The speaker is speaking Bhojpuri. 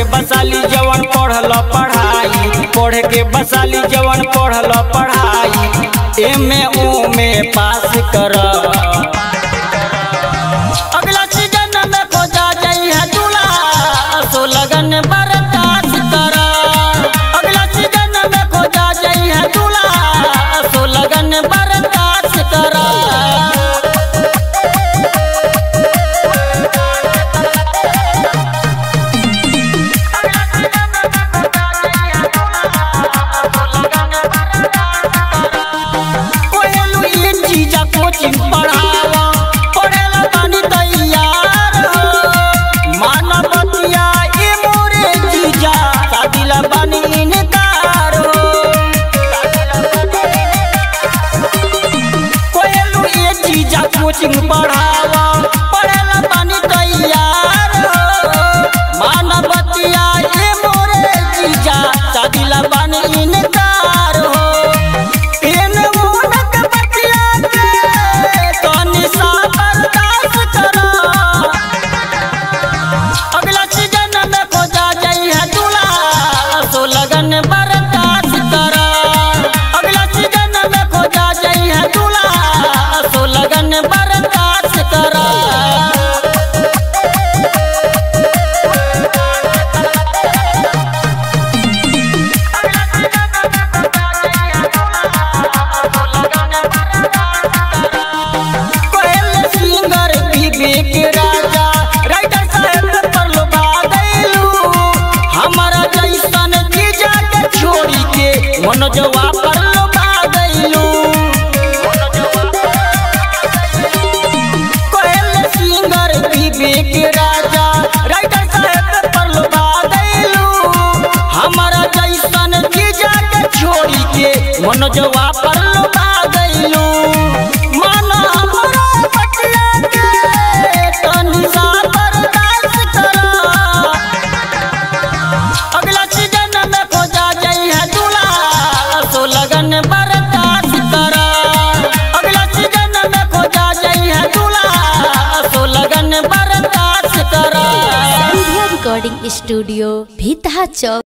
बसाली जवन पढ़ल पढ़ाई पढ़े के बसाली जवन पढ़ल पढ़ाई एमे ओमे पास कर अगला सीजन में खोजा जाई है दूल्हा सो लगन बर्दाश्त कर अगला सीजन में खोजा जाई है दूल्हा सो लगन बर्दाश्त कर कोयलू ये चीजा कोचिंग पढ़ावा पढ़ेला बानी तैयार हो मानवतिया ये मोरे चीजा शादिला बानी इनकार हो कोयलू ये चीजा कोचिंग पढ़ावा पढ़ेला बानी तैयार हो मानवतिया ये मोरे चीजा शादिला बानी इनकार हो इन मोनक बतिया के तनी सा बर्दाश्त करो अगला सीजन में खोजा जाई है दूल्हा सो लगन बर्दाश्त करो अगला सीजन में खोजा जाई है दूल्हा सो लगन बर्दाश्त करो कोयल सिंगर विवेक राजा राइटर साहब पर लोभा गइलू हमारा जैसन जीजा के छोड़ी के मनोजवा पर लोभा गइलू कोयल सिंगर विवेक राजा राइटर साहब पर लोभा गइलू हमारा जैसन जीजा के छोड़ी के मनोजवा पर लोभा गइलू मन हमरा बतिया के तनी सा बर्दाश्त करो अगला सीजन में खोजा जाई है दूल्हा सो लगन बर्दाश्त करो अगला सीजन में खोजा जाई है दूल्हा सो लगन बर्दाश्त करो रिकॉर्डिंग स्टूडियो भीतहा चौक